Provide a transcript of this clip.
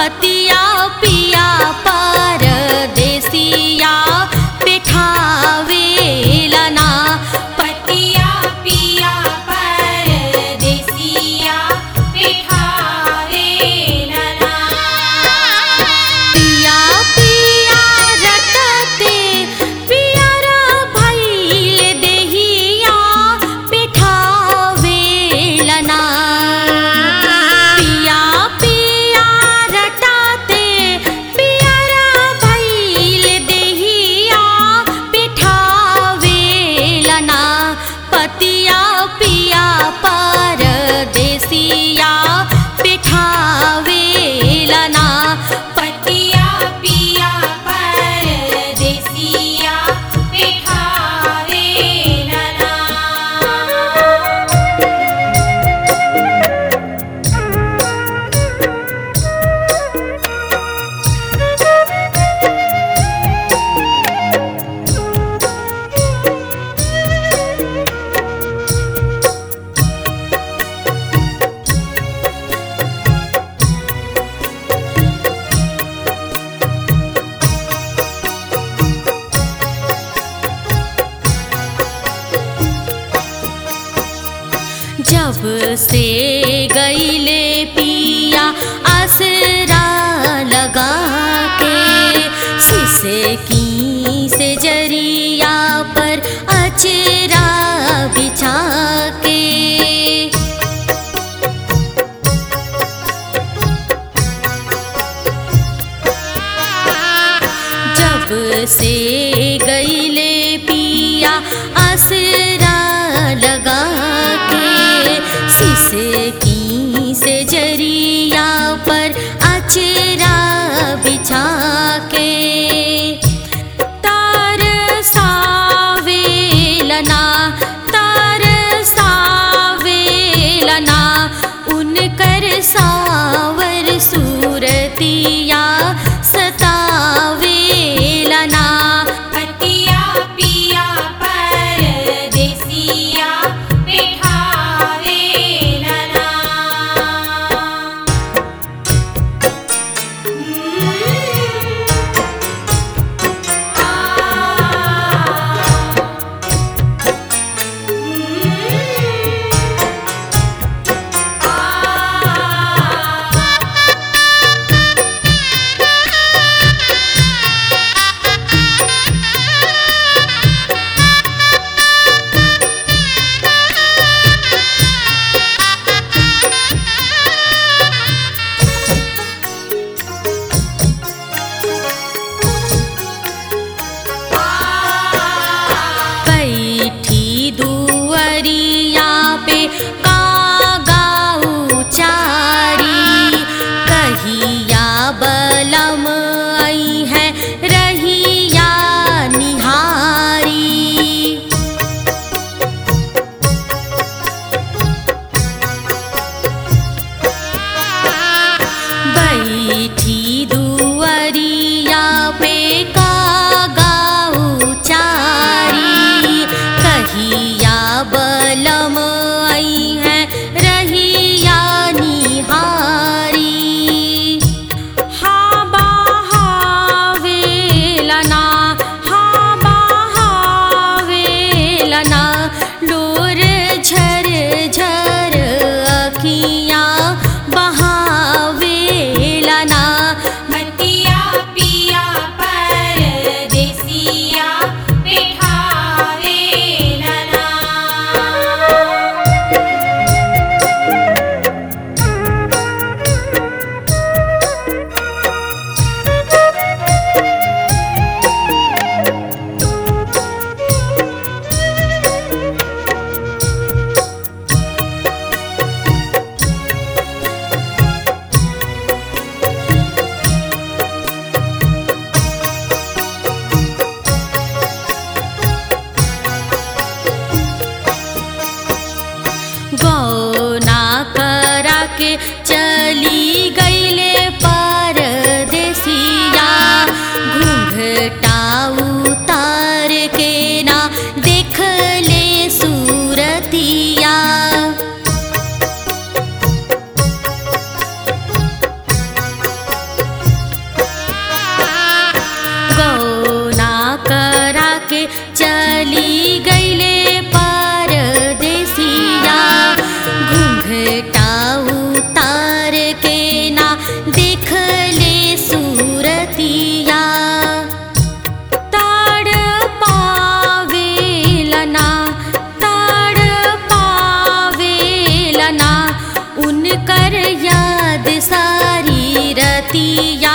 पतिया पिया परदेसिया बिठावेला ना पतिया पिया परदेसिया बिठावेला ना पिया पिया रटते पियरा भइल देहिया बिठावेला ना पिया पिया रटते पियरा भइल देहिया बिठावेला ना पतिया पिया परदेसिया बिठावेला ना पतिया पिया परदेसिया बिठावेला ना जब से गईले पिया आसरा लगा के सिसे की से जरिया पर अचरा बिछा के जब से गईले पिया आसरा लगा के सिसे की से जरिया पर अचरा बिछा के तार सावेलना तार सावेलना उनकर सावर सूरतिया सतावेलना पतिया पिया परदेसिया बिठावेला ना बैठी दुअरिया पे कागाऊ चारी कहिया बलम आई है रहिया निहारी बैठी दुअरिया पे कागाऊ चारी कहिया बलम आई है रहिया निहारी हा बहावेलना हा बहावेलना लोर झर झर अखियाँ बहावेलना रतिया